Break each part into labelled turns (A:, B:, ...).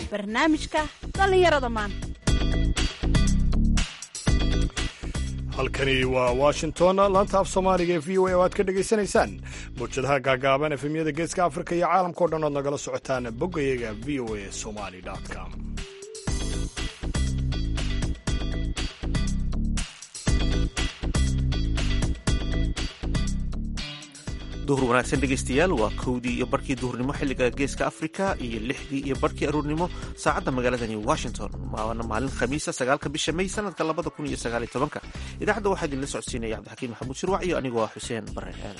A: barnaamijka dhallinyarada maanta
B: halkani waa washington laanta af soomaaliga ee v o a oo aad ka dhegaysanaysaan mawjadaha gaagaaban efemyada geeska afrika iyo caalamkao dhan oad nagala socotaan boggayaga v o a somali com
C: duhur wanaagsan dhegaystayaal waa kowdii iyo barkii duhurnimo xilliga geeska afrika iyo lixdii iyo barkii aruurnimo saacadda magaaladani washington waana maalin khamiisa sagaalka bisha may sanadka labada kun iyo sagaal iyo tobanka idaacadda waxaa idinla socodsiinaya cabdixakiin maxamuud shirwac iyo anigoo ah xuseen bare aadan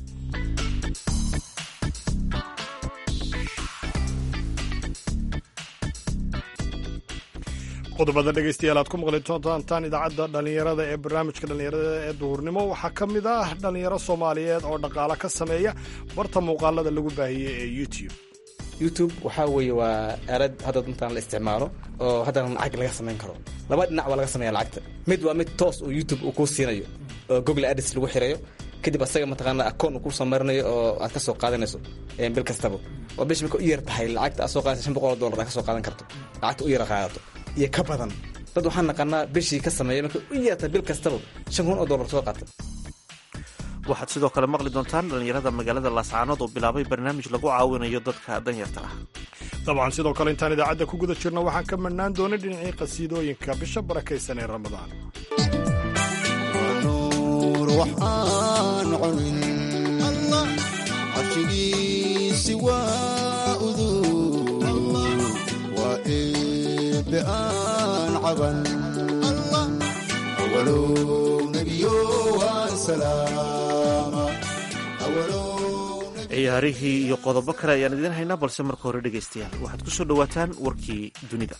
B: qodobada dhegaystayaal aad ku maqli doontaan idaacadda dhallinyarada ee barnaamijka dhallinyarada ee duhurnimo waxaa ka mid ah dhallinyaro soomaaliyeed oo dhaqaalo ka sameeya barta muuqaalada lagu baahiyey ee youtube
D: youtube waxaa weeye waa aalad hadda intaan la isticmaalo oo haddana lacag laga samayn karo laba dhinac waa laga sameeya lacagta mid waa mid toos uu youtube uu kuu siinayo oo google adis lagu xirayo kadib asaga mataqaana akoon uu kuu soo marinayo oo aad ka soo qaadanayso bil kastaba oo bish marka u yar tahay lacagta aad soo qaadaysa shan boqol oo dollar aad ka soo qaadan karto lacagta u yara qaadato iyo ka badan dad waxaan naqanaa bishii ka sameeya marka u yarta bil kastaba shan kun oo dollar soo qaata
C: waxaad sidoo kale maqli doontaan dhallinyarada magaalada laascaanood oo bilaabay barnaamij lagu caawinayo dadka danyarta ah
B: dabcan sidoo kale intaan idaacadda ku guda jirno waxaan ka madhnaan doonay dhinacii qasiidooyinka bisha barakaysan ee ramadaan
E: carshigiisi waa udug waa eebbe aan caban awalow nebiyo waan salaama
C: ciyaarihii iyo qodobo kale ayaan idiin haynaa balse marka hore dhegaystayaal waxaad ku soo dhowaataan warkii dunida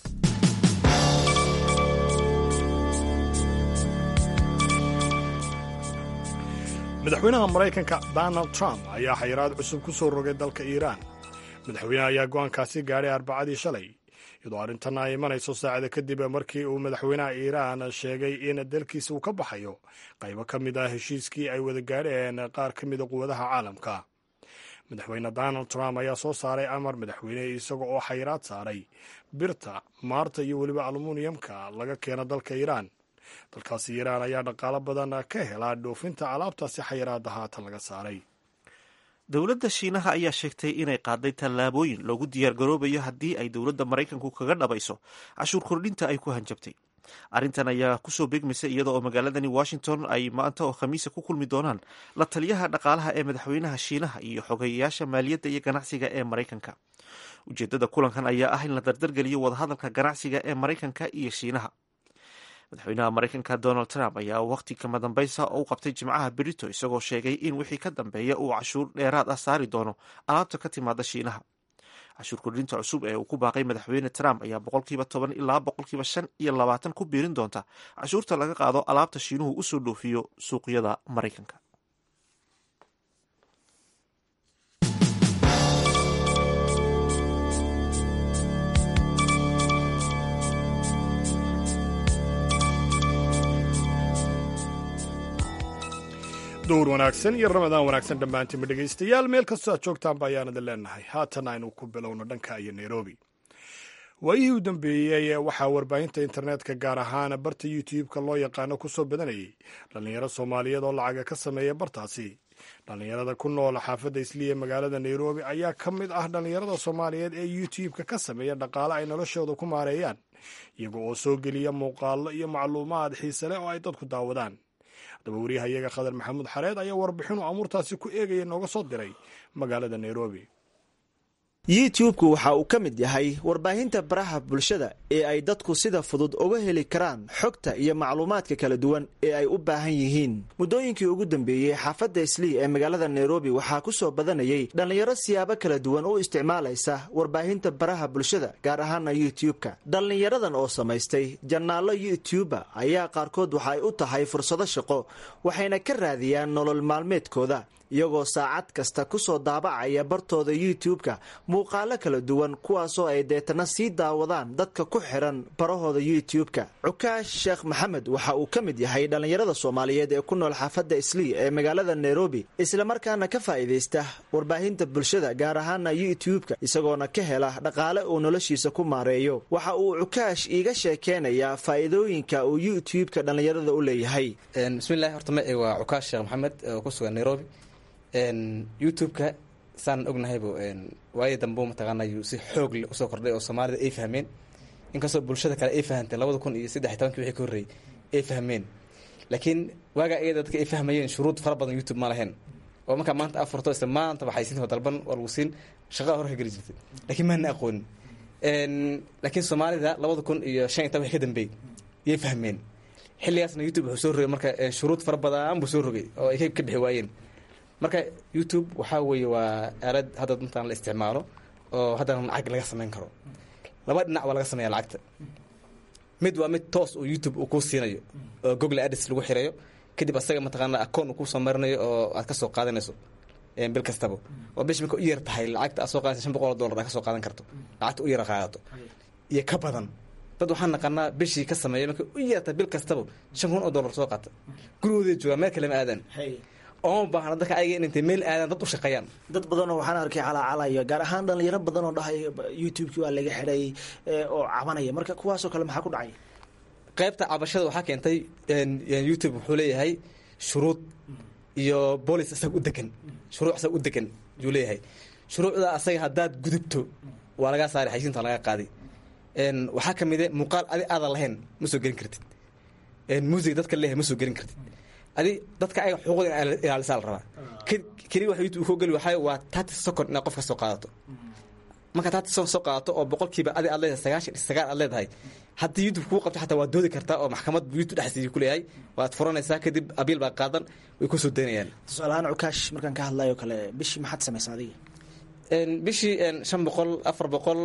B: madaxweynaha maraykanka donald trump ayaa xayiraad cusub ku soo rogay dalka iiraan madaxweyneha ayaa go'aankaasi gaadhay arbacadii shalay iyadoo arrintanna ay imanayso saacada kadib markii uu madaxweynaha iiraan sheegay in dalkiisa uu ka baxayo qaybo ka mid ah heshiiskii ay wada gaadheen qaar ka mida quwadaha caalamka madaxweyne donald trump ayaa soo saaray amar madaxweyne isaga oo xayiraad saaray birta maarta iyo weliba almuniyamka laga keeno dalka iiraan dalkaasi iiraan ayaa dhaqaalo badan ka helaa dhoofinta alaabtaasi xayiraadda haatan laga saaray
C: dowladda shiinaha ayaa sheegtay inay qaaday tallaabooyin loogu diyaargaroobayo haddii ay dowladda maraykanku kaga dhabayso cashuur kordhinta ay ku hanjabtay arrintan ayaa kusoo beegmaysa iyada oo magaaladani washington ay maanta oo khamiisa ku kulmi doonaan la taliyaha dhaqaalaha ee madaxweynaha shiinaha iyo xogeyayaasha maaliyadda iyo ganacsiga ee maraykanka ujeeddada kulankan ayaa ah in la dardargeliyo wadahadalka ganacsiga ee maraykanka iyo shiinaha madaxweynaha maraykanka donald trump ayaa wakhti kama dambaysa u qabtay jimcaha berito isagoo sheegay in wixii ka dambeeya uu cashuur dheeraad ah saari doono alaabta ka timaada shiinaha cashuur kordhinta cusub ee uu ku baaqay madaxweyne trump ayaa boqolkiiba toban ilaa boqolkiiba shan iyo labaatan ku biirin doonta cashuurta laga qaado alaabta shiinuhu usoo dhoofiyo suuqyada maraykanka
B: dowr wanaagsan iyo ramadaan wanaagsan dhammaantiinba dhegaystayaal meel kastoo aad joogtaanba ayaan idin leenahay haatan aynu ku bilowno dhanka iyo nairobi waayihii u dambeeyey waxaa warbaahinta internetka gaar ahaan barta youtube-ka loo yaqaano ku soo badanayay dhallinyaro soomaaliyeed oo lacaga ka sameeya bartaasi dhallinyarada ku nool xaafadda isliya magaalada nairobi ayaa ka mid ah dhallinyarada soomaaliyeed ee youtube-ka ka sameeya dhaqaale ay noloshooda ku maareeyaan iyaga oo soo geliya muuqaallo iyo macluumaad xiise leh oo ay dadku daawadaan haddaba wariyahayaga khadar maxamuud xareed ayaa warbixinu amuurtaasi ku eegaya nooga soo diray magaalada nairobi
F: youtube-ku waxa uu ka mid yahay warbaahinta baraha bulshada ee ay dadku sida fudud uga heli karaan xogta iyo macluumaadka kala duwan ee ay u baahan yihiin muddooyinkii ugu dambeeyey xaafadda islii ee magaalada nairobi waxaa ku soo badanayay dhallinyaro siyaabo kala duwan u isticmaalaysa warbaahinta baraha bulshada gaar ahaana youtube-ka dhallinyaradan oo samaystay janaallo youtuba ayaa qaarkood waxa ay u tahay fursado shaqo waxayna ka raadiyaan nolol maalmeedkooda iyagoo saacad kasta ku soo daabacaya bartooda youtube-ka muuqaalo kala duwan kuwaasoo ay deetana sii daawadaan dadka ku xiran barahooda youtube-ka cukaash sheekh maxamed waxa uu ka mid yahay dhallinyarada soomaaliyeed ee ku nool xaafadda islii ee magaalada nairobi islamarkaana ka faa'iidaysta warbaahinta bulshada gaar ahaana youtube-ka isagoona ka hela dhaqaale uu noloshiisa ku maareeyo waxa uu cukaash iiga sheekeynayaa faa'iidooyinka uu youtube-ka dhallinyarada u leeyahay
D: bismillahi horta ma waa cukaash sheekh maxamed oo ku sugan nairobi youtube-ka saan ognahaybu waayo dambe mataqaana yuu si xoog leh usoo kordhay oo soomaalida ay fahmeen inkastoo bulshada kale ay fahamtay labada kun iyo saddex iyo tobankii wixii ka horreeyey ay fahmeen laakiin waagaa iyada dadka ay fahmayeen shuruud fara badan youtube ma lahayn oo markaa maanta afurto isla maanta waxay siinta dalban waa lagu siin shaqada hore ka geli jirtay laakiin maana aqoonin laakiin soomaalida labada kun iyo shan iyo toban wixii ka dambeeyey yay fahmeen xilligaasna youtube wuxuu soo rogay marka shuruud fara badan buu soo rogay oo ay ka bixi waayeen marka youtube waxaa weeye waa aalad hadda intaan la isticmaalo oo haddana lacag laga samayn karo laba dhinac waa laga sameeya lacagta mid waa mid toos oo youtube uu kuu siinayo oo google adis lagu xirayo kadib asaga mataqaana akoon uu kusoo marinayo oo aad ka soo qaadanayso bil kastaba oo bish marka u yar tahay lacagta aad soo qaadaysa shan boqol oo dollar aad ka soo qaadan karto lacagta u yara qaadato iyo ka badan dad waxaan naqanaa bishii ka sameeya marka u yarta bil kastaba shan kun oo dollar soo qaata gurigooday joogaan meel kale ma aadaan ooma baahna dadka ayaga in intay meel aadaan dad u shaqeeyaan
F: dad badanoo waxaan arkay calaacalaya gaar ahaan dhallinyaro badan oo dhahay youtube-kii waa laga xidhay oo cabanaya marka kuwaasoo kale maxaa ku dhacay
D: qaybta cabashada waxaa keentay youtube wuxuu leeyahay shuruud iyo boolis asaga u degan shuruuc asaga u degan yuu leeyahay shuruucda asaga haddaad gudubto waa lagaa saari xaysiinta laga qaaday waxaa ka mid e muuqaal adi aadan lahayn ma soo gelin kartid music dadka leeyahay ma soo gelin kartid adi dadka ayaga xuquuqda in ilaalisaa la rabaa keliya waxa youtube koo geli waxaa waa thirty second inaad qof ka soo qaadato marka thirty second soo qaadato oo boqolkiiba adi aad leedahay sagaashan iyo sagaal aad leedahay haddii youtube kuu qabto xataa waad doodi kartaa oo maxkamad youtube dhexdiisa ku leeyahay waad furanaysaa kadib abiil baa qaadan way ku soo daynayaan
F: tusaalahaan cukaash markaan ka hadlayo kale bishii maxaad samaysaa adiga
D: bishii shan boqol afar boqol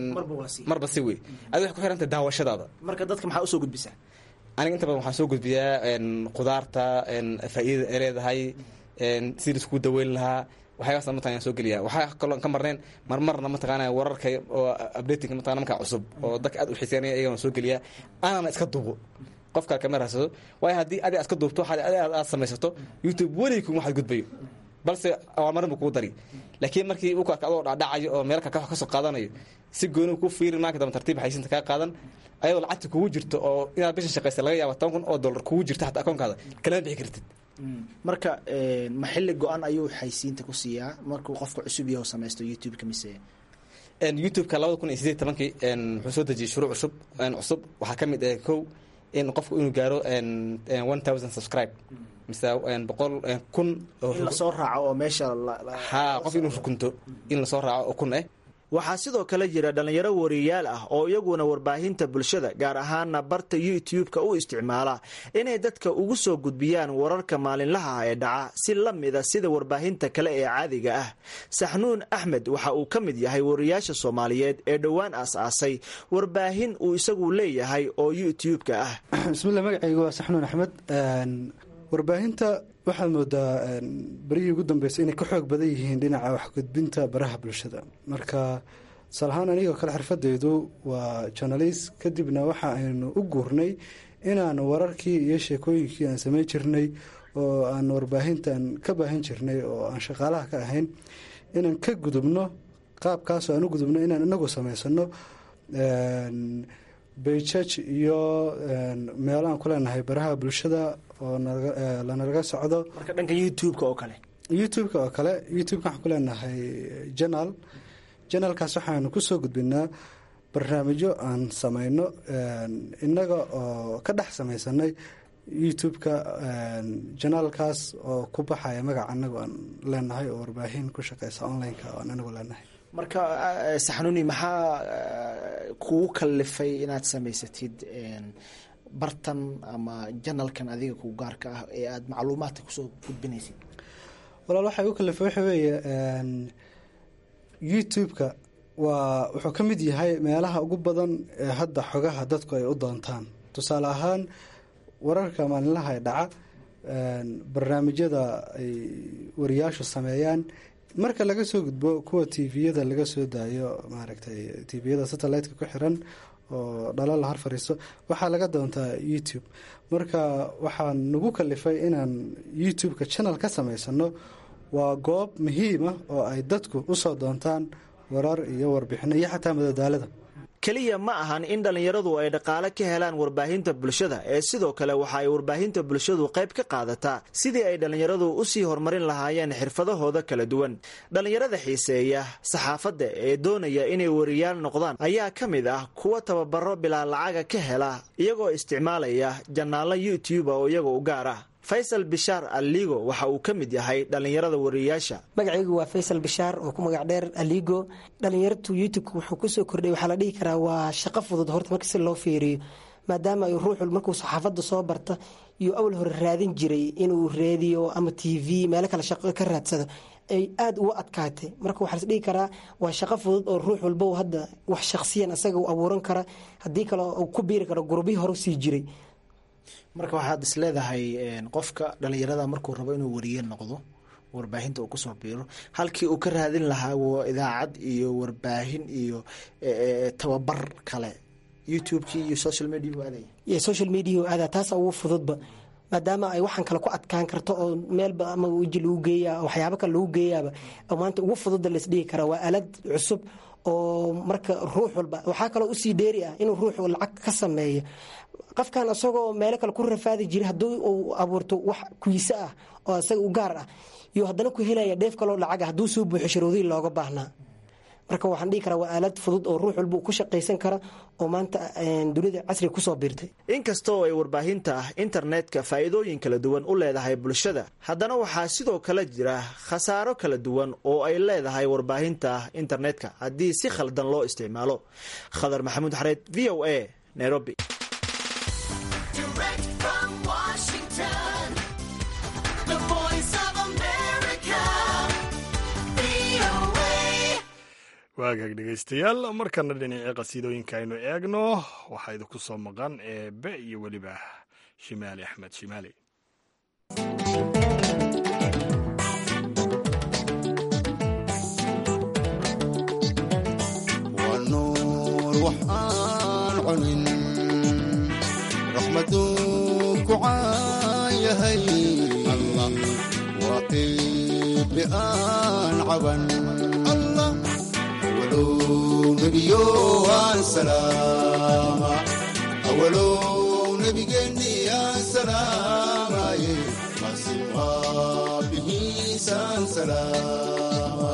D: marba si wey adi waxay ku xirantay daawashadaada
F: marka dadka maxaa usoo gudbisaa
D: aniga inta badan waxaan soo gudbiyaa qudaarta faa'iidada ay leedahay sidii laiskugu daweyn lahaa waxyaabaas mataqana soo geliya waxaa kaloo ka marneen marmarna mataqaana wararka oo updating mataqana markaa cusub oo dadka aad u xiiseynaya iyagana soo geliya anana iska duubo qof kale kama raadsado waayo haddii adi iska duubto adi aad samaysato youtube weligii kuma waxaad gudbayo balse awaalmarin buu kugu dari laakiin markii u kaaka adoo dhacdhacayo oo meel kaka wax ka soo qaadanayo si gooni ku fiirin maanka dambe tartiib xaysiinta kaa qaadan ayadoo lacagta kugu jirto oo inaad bishan shaqaysa laga yaaba toban kun oo dollar kugu jirto xataa akoonkaada kalama bixi kartid
F: marka ma xilli go-an ayuu xaysiinta ku siiyaa markuu qofka cusub yaho samaysto youtube-ka mise
D: youtube-ka labada kun iyo sideed tobankii wuxuu soo dejiyey shuruuc cusub cusub waxaa ka mid ah kow in qofku inuu gaaro one thousand subscribe mise boqol kun
F: in lasoo raaco oo meesha
D: ha qof inuu rukunto in lasoo raaco oo kun ah
F: waxaa sidoo kale jira dhallinyaro wariyaal ah oo iyaguna warbaahinta bulshada gaar ahaana barta youtube-ka u isticmaala inay dadka ugu soo gudbiyaan wararka maalinlaha ah ee dhaca si la mida sida warbaahinta kale ee caadiga ah saxnuun axmed waxa uu ka mid yahay wariyaasha soomaaliyeed ee dhowaan aas-aasay warbaahin uu isagu leeyahay oo youtube-ka ah
G: bismillah magacayga waa saxnuun axmed warbaahinta waxaad moodaa berihii ugu dambeysay inay ka xoog badan yihiin dhinaca waxgudbinta baraha bulshada marka tusaalahaan anigoo kale xirfadeydu waa journalist kadibna waxa aynu u guurnay inaan wararkii iyo sheekooyinkii aan samayn jirnay oo aan warbaahintan ka baahin jirnay oo aan shaqaalaha ka ahayn inaan ka gudubno qaabkaasoo aan u gudubno inaan inagu samaysano bejaj iyo meelo aan ku leenahay baraha bulshada oo lanalaga socdo
F: marka dhanka youtube-ka oo kale
G: youtube-ka oo kale youtube-ka waxaan ku leenahay janal janalkaas waxaanu kusoo gudbinaa barnaamijyo aan samayno innaga oo ka dhex samaysanay youtube-ka janaalkaas oo ku baxaya magaca anagu aan leenahay oo warbaahin ku shaqeysa online-ka oo aan anagu leenahay
F: marka saxnuni maxaa kugu kalifay inaad samaysatid bartan ama janalkan adiga ku gaarka ah ee aada macluumaadka kusoo gudbinaysid
G: walaal waxay u kalifay waxa weeye youtube-ka waa wuxuu ka mid yahay meelaha ugu badan ee hadda xogaha dadku ay u doontaan tusaale ahaan wararka maalinlaha ee dhaca barnaamijyada ay wariyaashu sameeyaan marka laga soo gudbo kuwa tviyada laga soo daayo maaragtay tviyada satelliteka ku xiran oo dhalo la har fariisto waxaa laga doontaa youtube marka waxaa nagu kalifay inaan youtube-ka channel ka samaysano waa goob muhiima oo ay dadku usoo doontaan warar iyo warbixino iyo xataa madadaalada
F: keliya ma ahan in dhallinyaradu ay dhaqaale ka helaan warbaahinta bulshada ee sidoo kale waxa ay warbaahinta bulshadu qayb ka qaadataa sidii ay dhallinyaradu usii horumarin lahaayeen xirfadahooda kala duwan dhallinyarada xiiseeya saxaafadda ee doonaya inay wariyaal noqdaan ayaa ka mid ah kuwa tababaro bilaa lacaga ka hela iyagoo isticmaalaya janaallo youtube oo iyaga u gaar ah faysal bishaar aligo waxa uu ka mid yahay dhallinyarada wariyayaasha
H: magacaygu waa faysal bishaar oo ku magac dheer aligo dhallinyaratu youtubeka wuxuu kusoo kordhay waxaa la dhihi karaa waa shaqo fudud horta marka si loo fiiriyo maadaama ay ruuxul markuu saxaafadda soo barta iyo awal hore raadin jiray inuu reediyo ama t v meelo kale shaqo ka raadsado ay aada uga adkaatay marka waxaa las dhihi karaa waa shaqo fudud oo ruux walba hadda wax shaqsiyan asaga u abuuran kara haddii kale uu ku biiri karo gurubyii hore sii jiray
I: marka waxaad is leedahay qofka dhalinyarada markuu rabo inuu wariye noqdo warbaahinta uu kusoo biiro halkii uu ka raadin lahaa idaacad iyo warbaahin iyo tababar kale youtubekii iyo social media aadaya
H: social media aada taasa ugu fududba maadaama ay waxaan kale ku adkaan karto oo meelba ama weji lagu geeya waxyaabo kale lagu geeyaaba oo maanta ugu fududda laisdhihi karaa waa aalad cusub oo marka ruux walba waxaa kaloo usii dheeri ah inuu ruuxu lacag ka sameeyo qofkan isagoo meelo kale ku rafaadi jiray haddii uu abuurto wax kuise ah oo isaga u gaar ah iyo haddana ku helaya dheef kaloo lacag ah hadduu soo buuxo sharuudihii looga baahnaa marka waxaan dhihi karaa waa aalad fudud oo ruux walba ku shaqaysan kara oo maanta dunida casriga kusoo biirtay
F: inkastoo ay warbaahinta ah internetka faa'iidooyin kala duwan u leedahay bulshada haddana waxaa sidoo kale jira khasaaro kala duwan oo ay leedahay warbaahinta ah internetka haddii si khaldan loo isticmaalo khadar maxamuud xareed v o a nairobi
B: waagaag dhegaystayaal markana dhinacii qasiidooyinka aynu eegno waxaa idinku soo maqan eebe iyo weliba shimaali axmed shimaali
E: waa nuur wax aan cunin raxmaduu ku caayahay allah waa eebe aan caban allah awalow nebiyo aan salaama awalow nebigeenni aan salaamaye masin waa bihiisaan salaama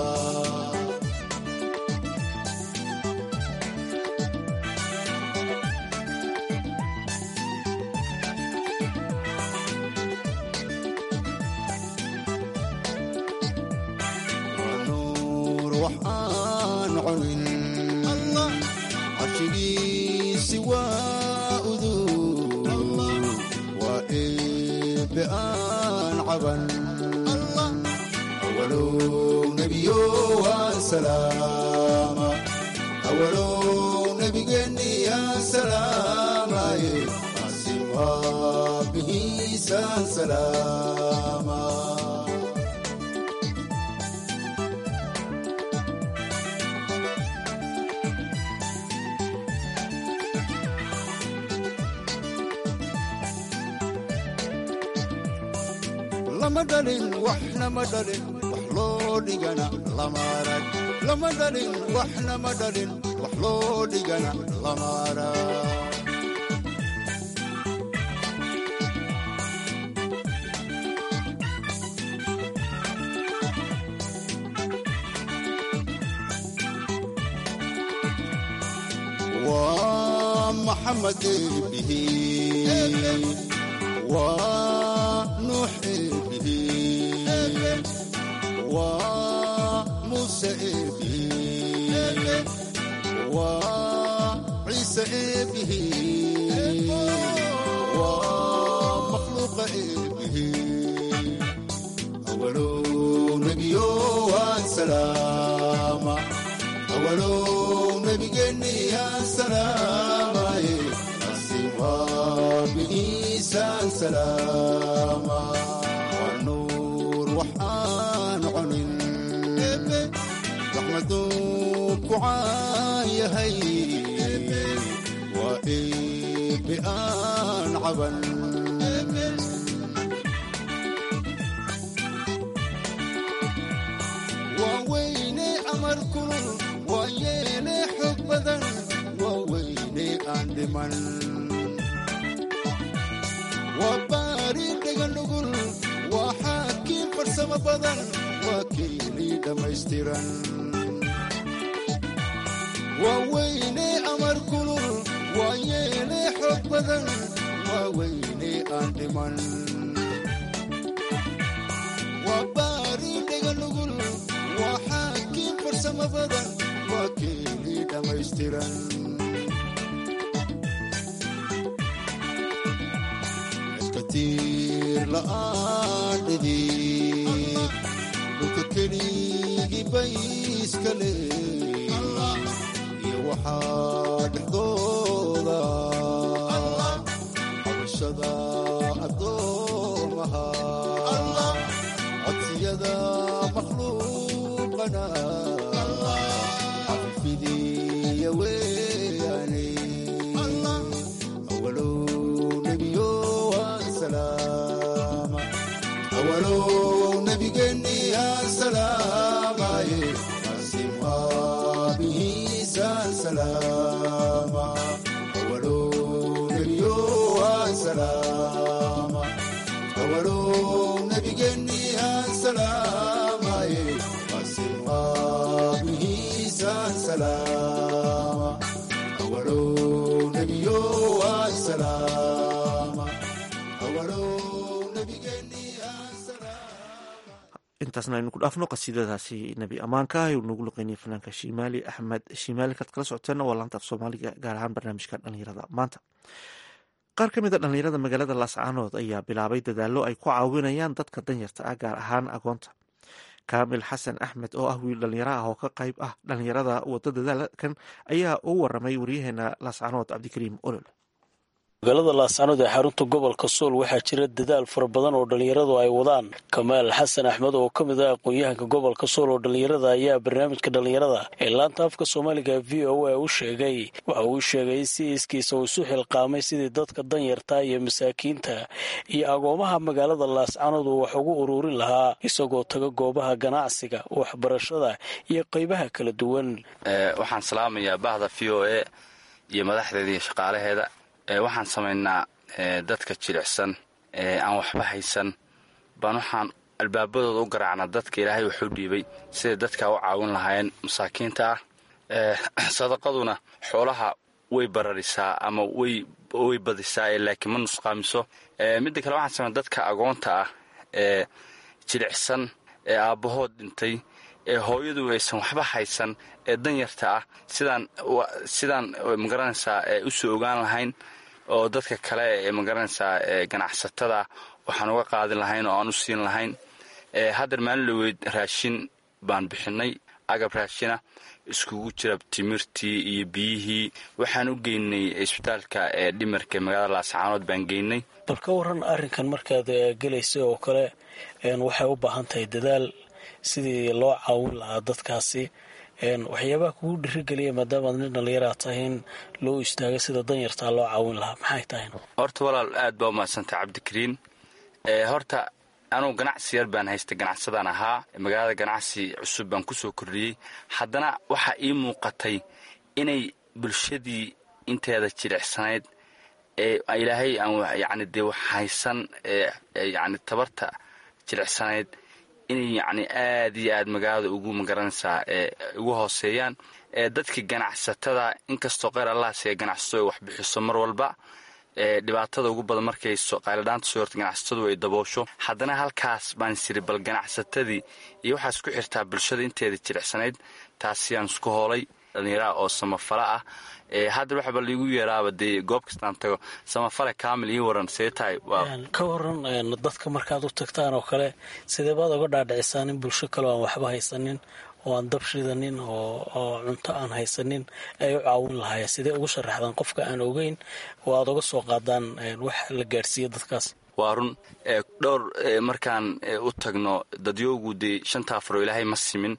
E: nuur wax aan cunin allah carshigiisi waa udug waa eebe aan caban allah awalow nebiyo aan salaama awalow nebigeenni aan salaamaye maasi waa bihiisaan salaama lama dhalin waxna ma dhalin wax loo dhigana lama arag lama dhalin waxna ma dhalin wax loo dhigana lama arag waa maxamed eebihi waa nuux eebihi waa muuse eebihi waa ciise eebihi waa makhluuqa eebihi awalow nebiyo waan salaama awalow nebigeenni aan salaamaye asibaa bihiisaan salaama waa nuur wax aan cunin ku caan yahay waa eebbe aan caban waa weyne amar kulul waa yeele xog badan waa weyne aan dhiman waa baari dheganugul waa xaakiin farsamo badan waa keelii dhammaystiran waa weyne amar kulul waa yeele xog badan waa weyne aan dhiman waa baari dheganugul waa xaakiin farsamo badan waa keelii dhammaystiran iskatiir la'aan dhidib dhulka keligii bay iska leey iyo waxaa dhexdooda cabashada addoomaha codsiyada makhluuqana xafifidiya weyaane awalow nebiyo aan salaama awalow nebigeenni aan salaamaye asim aabihiisaan salaama awalow nebiyo aan salaama awalow nebigeenni aan salaamaye asim aabihiisaan salaama awalow nebiyo aan salaama awalow nebigeenni aan
C: intaasna aynu ku dhaafno qasiidadaasi nebi ammaanka ah uu nagu luqeynayay fanaanka shimaali axmed shimaali kaad kala socoteena waa laanta af soomaaliga gaar ahaan barnaamijka dhalinyarada maanta qaar ka mid a dhalinyarada magaalada laascaanood ayaa bilaabay dadaallo ay ku caawinayaan dadka danyarta ah gaar ahaan agoonta kaamil xasan axmed oo ah wiil dhalinyaro ah oo ka qayb ah dhalinyarada wado dadaalkan ayaa u waramay waryaheena laascaanood cabdikariim olol
J: magaalada laascaanood ee xarunta gobolka sool waxaa jira dadaal fara badan oo dhallinyaradu ay wadaan kamaal xasan axmed oo ka mid ah aqoon-yahanka gobolka sool oo dhallinyarada ayaa barnaamijka dhallinyarada ee laanta afka soomaaliga v o a u sheegay waxa uu sheegay si iskiisa uu isu xilqaamay sidii dadka danyarta iyo masaakiinta iyo agoomaha magaalada laascaanood uu wax ugu ururin lahaa isagoo taga goobaha ganacsiga waxbarashada iyo qeybaha kala duwan
K: waxaan salaamayaa bahda v o a iyo madaxdeeda iyo shaqaalaheeda waxaan samaynaa dadka jilicsan aan waxba haysan baan waxaan albaabadooda u garaacnaa dadka ilaahay waxu dhiibay siday dadka u caawin lahaayeen masaakiinta ah sadaqaduna xoolaha way bararisaa ama way badisaa laakiin ma nusqaamiso midda kale waxaan samayna dadka agoonta ah ee jilicsan ee aabbahood dhintay ee hooyadu aysan waxba haysan ee danyarta ah sidaan sidaan magaranaysaa u soo ogaan lahayn oo dadka kale ee magaranaysaa ganacsatada waxaan uga qaadin lahayn oo aan u siin lahayn haddeer maalin dhaweyd raashin baan bixinay agab raashina iskugu jira timirtii iyo biyihii waxaan u geynay isbitaalka ee dhimarka magaalada laascaanood baan geynay
J: bal ka waran arrinkan markaad gelaysa oo kale waxay u baahan tahay dadaal sidii loo caawin lahaa dadkaasi waxyaabaha kugu dhirigeliya maadaamaad nin dhallinyaraa tahay in loo istaago sida danyartaa loo caawin lahaa maxay tahay
K: horta walaal aad baa umahadsantay cabdikariin horta anugu ganacsi yar baan haystay ganacsadaan ahaa magaalada ganacsi cusub baan kusoo kordhiyey haddana waxaa ii muuqatay inay bulshadii inteeda jilicsanayd ee ilaahay aan yacni dee wax haysan ee yacni tabarta jilicsanayd inay yacni aad iyo aad magaalada ugu magaranaysaa ee ugu hooseeyaan ee dadkii ganacsatada inkastoo qeyr allahas ee ganacsato ay wax bixiso mar walba ee dhibaatada ugu badan markay qayladhaanta soo horta ganacsatadu ay daboosho haddana halkaas baan isiri bal ganacsatadii iyo waxaa isku xirtaa bulshada inteeda jilicsanayd taasiyaan isku hoolay dhallinyaraha oo samafala ah hadda waxba laigu yeeraaba dee goob kastaan tago samafale kaamil ii waran see tahay
J: ka waran dadka markaad u tagtaan oo kale sidee baad oga dhaadhicisaan in bulsho kaleo aan waxba haysanin oo aan dab shidanin oo cunto aan haysanin ay u caawin lahaayeen sidee ugu sharaxdaan qofka aan ogeyn oo aad uga soo qaadaan wax la gaadhsiiya dadkaas
K: waa run dhowr markaan u tagno dadyoogu dee shantaa faro ilaahay ma simin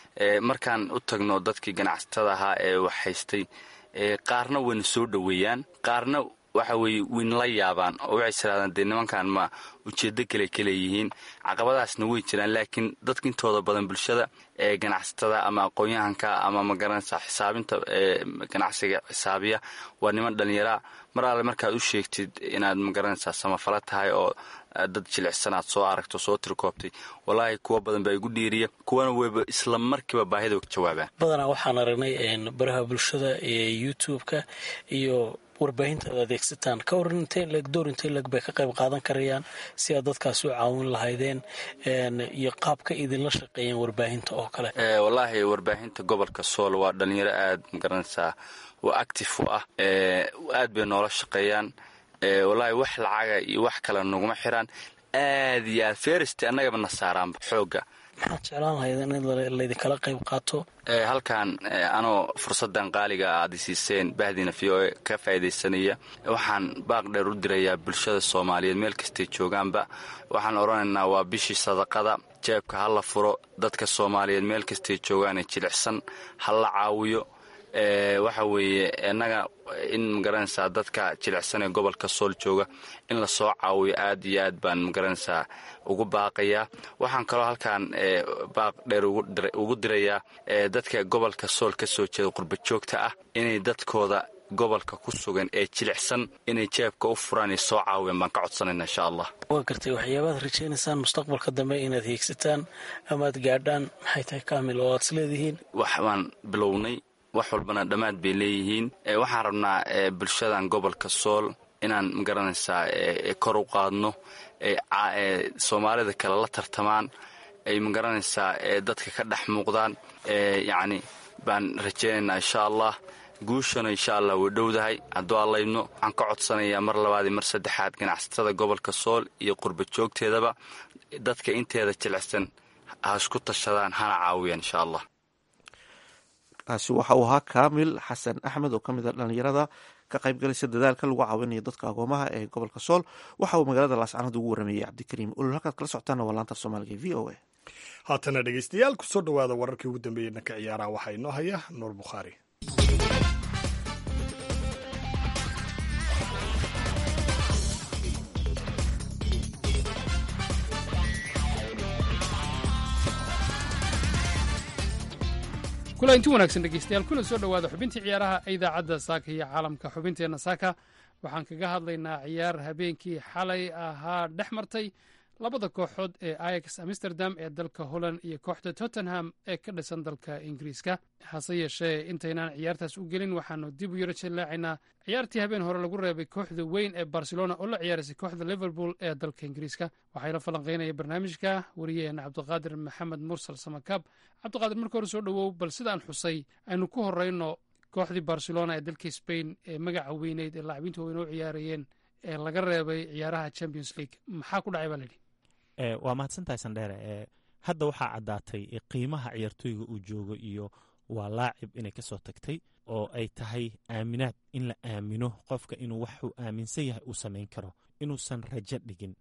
K: markaan u tagno dadkii ganacsatada ahaa ee wax haystay qaarna wayna soo dhoweeyaan qaarna waxa weeye wayna la yaabaan oo waxay tirahdaan dee nimankan ma ujeeddo kale kaleeyihiin caqabadaasna way jiraan laakiin dadka intooda badan bulshada ee ganacsatada ama aqoon-yahanka ama magaranaysaa xisaabinta ganacsiga xisaabiya waa niman dhallinyaraa mar alle markaad u sheegtid inaad magaranaysaa samafalo tahay oo dad jilicsan aad soo aragto soo tirkoobtay walaahi kuwa badan baa igu dhiiriya kuwana weyba isla markiiba baahida ka jawaabaan
J: badanaa waxaan aragnay baraha bulshada ee youtube-ka iyo warbaahinta ad adeegsataan ka waran intee leg door intee leg bay ka qayb qaadan karayaan si aad dadkaas u caawin lahaydeen iyo qaabka idinla shaqeeyeen warbaahinta oo kale
K: wallaahi warbaahinta gobolka sool waa dhalinyaro aad magaranaysaa waa active u ah aad bay noola shaqeeyaan wallaahi wax lacaga iyo wax kale naguma xiraan aad iyo aad ferist annagaba na saaraanba xoogga
J: maxaad jeclaan lahayd in laydinkala qayb qaato
K: halkan anoo fursadan qaaliga aad isiiseen bahdiina v o e ka faa'iidaysanaya waxaan baaq dheer u dirayaa bulshada soomaaliyeed meel kastay joogaanba waxaan odhanaynaa waa bishii sadaqada jeebka ha la furo dadka soomaaliyeed meel kastay joogaane jilicsan ha la caawiyo waxa weeye innaga in magaranaysaa dadka jilicsan ee gobolka sool jooga in lasoo caawiyo aad iyo aad baan magaranaysaa ugu baaqayaa waxaan kaloo halkan baaq dheer ugu dirayaa dadka gobolka sool ka soo jeeda qurba joogta ah inay dadkooda gobolka ku sugan ee jilicsan inay jeebka u furaan iyo soo caawiyaan baan ka codsanayna insha allah
J: waa gartay waxyaabaad rajaynaysaan mustaqbalka dambe inaad hiigsataan amaad gaadhaan maxay tahay kaamil oo aad is leedihiin
K: wax baan bilownay wax walbana dhammaad bay leeyihiin waxaan rabnaa bulshadan gobolka sool inaan magaranaysaa kor u qaadno soomaalida kale la tartamaan ay magaranaysaa dadka ka dhex muuqdaan yacni baan rajaynaynaa insha allah guushana insha allah way dhowdahay hadduu allaydno waxaan ka codsanayaa mar labaad iyo mar saddexaad ganacsatada gobolka sool iyo qurba joogteedaba dadka inteeda jilicsan ha isku tashadaan hana caawiyaan insha allah
C: kaasi waxa uu ahaa kaamil xasan axmed oo ka mid a dhallinyarada ka qaybgalaysa dadaalka lagu caawinayo dadka agoomaha ee gobolka sool waxa uu magaalada laascanood ugu warameeyey cabdikariim ulul halkaad kala socotaana waa laanta soomaaliga v o a
B: haatana dhegeystayaal kusoo dhawaada wararkii ugu dambeeyey dhanka ciyaaraha waxaa inoo haya nuur bukhaari
L: kula inti wanaagsan dhegeystayaal kuna soo dhowaada xubintii ciyaaraha ee idaacadda saaka iyo caalamka xubinteenna saaka waxaan kaga hadlaynaa ciyaar habeenkii xalay ahaa dhex martay labada kooxood ee ayax amsterdam ee dalka holland iyo kooxda tottenham ee ka dhisan dalka ingiriiska hase yeeshee intaynaan ciyaartaas u gelin waxaanu dib u yaro jallaacaynaa ciyaartii habeen hore lagu reebay kooxda weyn ee barcelona oo la ciyaaraysay kooxda liverpool ee dalka ingiriiska waxaa la falanqaynaya barnaamijka wariyaheena cabdiqaadir maxamed mursal samakaab cabdiqaadir marka hore soo dhowow bal sidaan xusay aynu ku horeyno kooxdii barcelona ee dalka spain ee magaca weyneyd ee laacibiinta weyn oo ciyaarayeen ee laga reebay ciyaaraha champions league maxaa ku dhacay baa layidhi
M: waa mahadsantahay sandheere hadda waxaa caddaatay qiimaha ciyaartooyga uu joogo iyo waa laacib inay ka soo tagtay oo ay tahay aaminaad in la aamino qofka inuu waxuu aaminsan yahay uu samayn karo inuusan rajo dhigin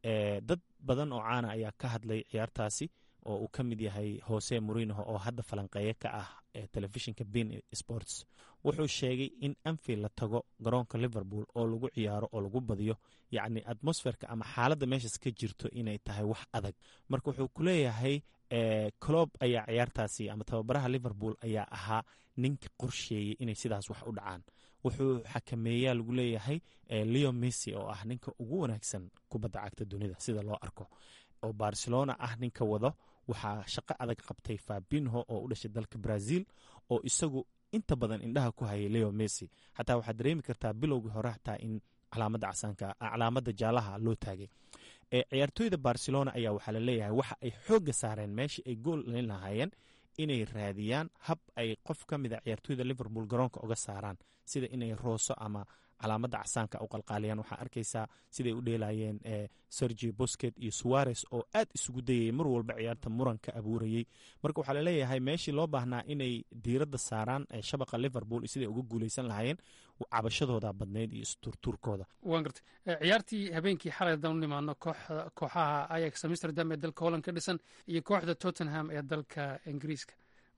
M: dad badan oo caana ayaa ka hadlay ciyaartaasi oo uu ka mid yahay hose morinoho oo hadda falanqeeye ka ah telefishinka bin sports wuxuu sheegay in anfield la tago garoonka liverpool oo lagu ciyaaro oo lagu badiyo yacni atmosferka ama xaaladda meeshaas ka jirto inay tahay wax adag marka wuxuu ku leeyahay clob ayaa ciyaartaasi ama tababaraha liverpool ayaa ahaa ninka qorsheeyey inay sidaas wax u dhacaan wuxuu xakameeyaa lagu leeyahay leo messi oo ah ninka ugu wanaagsan kubadda cagta dunida sida loo arko oo barcelona ah ninka wado waxaa shaqo adag qabtay fabinho oo u dhashay dalka brazil oo isagu inta badan indhaha ku hayay leo messi xataa waxaad dareemi kartaa bilowgii hore xataa in calaamada casaanka calaamada jaalaha loo taagay ciyaartooyda barcelona ayaa waxaa laleeyahay waxa ay xooga saareen meeshii ay gool dhalin lahaayeen inay raadiyaan hab ay qof ka mid a ciyaartooyda liverpool garoonka uga saaraan sida inay rooso ama calaamada casaanka u qalqaaliyaan waxaa arkaysaa siday u dheelayeen sergi bosket iyo suares oo aad isugu dayayay mar walba ciyaarta muran ka abuurayey marka waxaa laleeyahay meeshii loo baahnaa inay diiradda saaraan shabaqa liverpool siday uga guuleysan lahaayeen cabashadooda badnayd iyo isturtuurkooda
L: waan gartay ciyaartii habeenkii xalay haddaan u nimaadno kooxaha ayax amsterdam ee dalka holland ka dhisan iyo kooxda tottenham ee dalka ingiriiska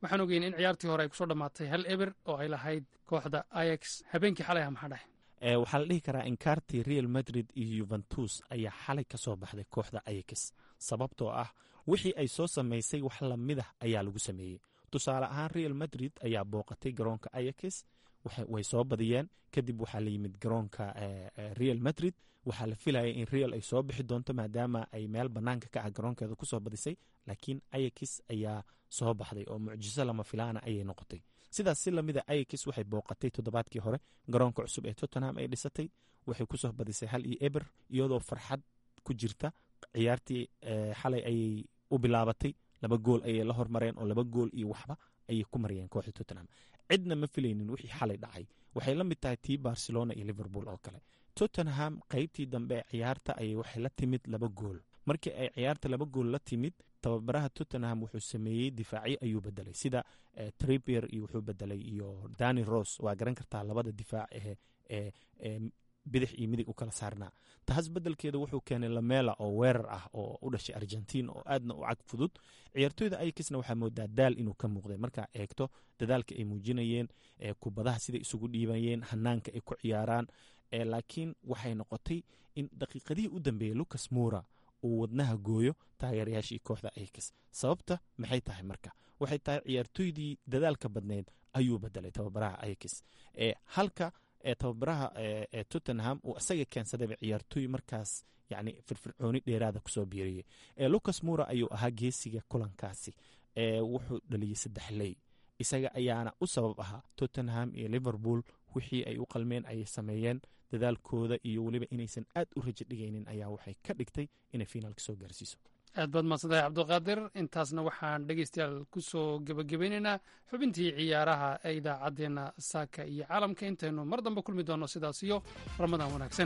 L: waxaan ogeyn in ciyaartii hore ay kusoo dhammaatay hal eber oo ay lahayd kooxda ayax habeenkii xalay ah maxaa dhahay
M: waxaa la dhihi karaa inkaartii real madrid iyo yuventus ayaa xalay ka soo baxday kooxda ayax sababtoo ah wixii ay soo samaysay wax lamidah ayaa lagu sameeyey tusaale ahaan real madrid ayaa booqatay garoonka ayax way soo badiyeen kadib waxaa la yimid garoonka real madrid waxaa la filayay in real ay soo bixi doonto maadaama ay meel banaanka ka ah garoonkeeda kusoo badisay laakiin ayax ayaa soo baxday oo mucjiso lama filaana ayay noqotay sidaas si lamida ayax waxay booqatay toddobaadkii hore garoonka cusub ee tottenham ay dhisatay waxay kusoo badisay hal iyo eber iyadoo farxad ku jirta ciyaartii xalay ayay u bilaabatay laba gool ayay la hormareen oo laba gool iyo waxba ayay ku mariyeen kooxda tottenham cidna ma filaynin wixii xalay dhacay waxay la mid tahay tii barcelona iyo liverpool oo kale tottenham qaybtii dambe ee ciyaarta ayay waxay la timid laba gool markii ay ciyaarta laba gool la timid tababaraha tottenham wuxuu sameeyey difaacyo ayuu bedelay sida tripier iyo wuxuu bedelay iyo dani ros waa garan kartaa labada difaac ee bidix iyo midig u kala saarnaa taas bedelkeeda wuxuu keenay lamela oo weerar ah oo u dhashay argentiin oo aadna u cag fudud ciyaartooyda ayakisna waxaa moodaa daal inuu ka muuqday markaa eegto dadaalka ay muujinayeen kubadaha siday isugu dhiibayeen hanaanka ay ku ciyaaraan laakiin waxay noqotay in daqiiqadihii u dambeeyey lucas mura uu wadnaha gooyo taageerayaashii kooxda ayakis sababta maxay tahay marka waxay tahay ciyaartooydii dadaalka badneyd ayuu bedelay tababaraha ayakis halka tababaraha tottenham uu isaga keensadayba ciyaartooy markaas yani firfircooni dheeraada kusoo biiriyey lucas mura ayuu ahaa geesiga kulankaasi wuxuu dhaliyey saddex ley isaga ayaana u sabab ahaa tottenham iyo liverpool wixii ay u qalmeen ayay sameeyeen dadaalkooda iyo weliba inaysan aad u rajo dhigaynin ayaa waxay ka dhigtay inay fiinaalka soo gaarsiiso
L: aad baad mahadsantahay cabdiqaadir intaasna waxaan dhegeystayaal ku soo gebagabeynaynaa xubintii ciyaaraha ee idaacaddeenna saaka iyo caalamka intaynu mar dambe kulmi doonno sidaas iyo ramadaan wanaagsan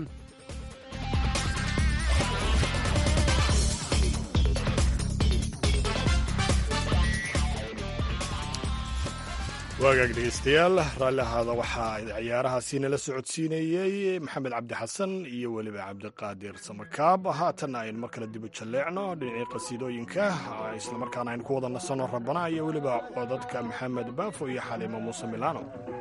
B: waagaag dhegeystayaal raalli ahaada waxaa ciyaarahaasi nala socodsiinayey maxamed cabdi xasan iyo weliba cabdiqaadir samakaab haatanna aynu mar kale dibu jalleecno dhinacii qasiidooyinka islamarkaana aynu ku wada nasanno rabana iyo weliba codadka maxamed baafo iyo xaliimo muuse milaano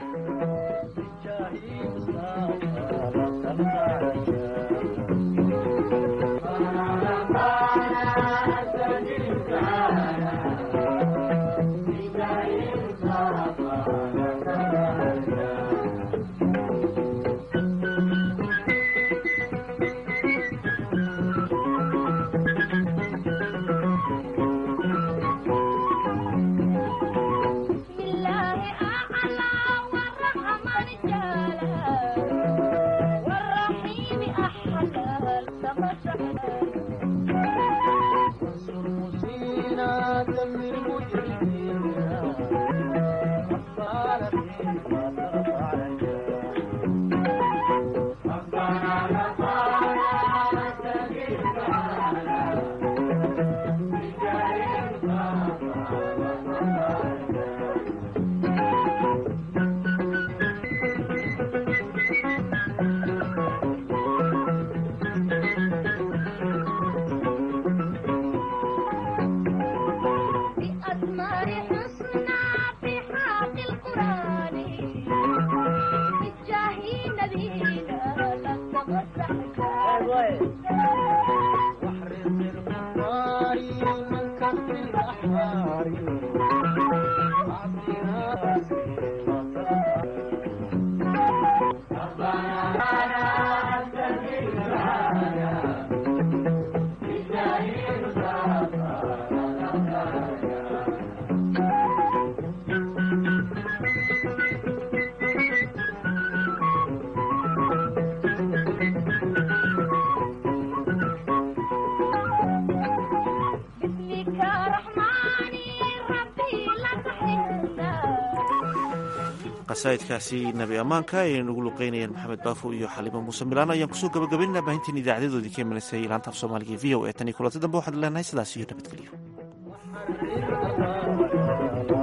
C: qasaa'idkaasi nabi ammaanka ay nagu luqeynayeen maxamed baafo iyo xaliimo muuse milaano ayaan kusoo gabagabaynana baahintiin idaacadedoodii ka imaneysay laanta af soomaaliga e v o e tan iyo kulanti dambe waxaan leenahay sidaas iyo nabadgelyo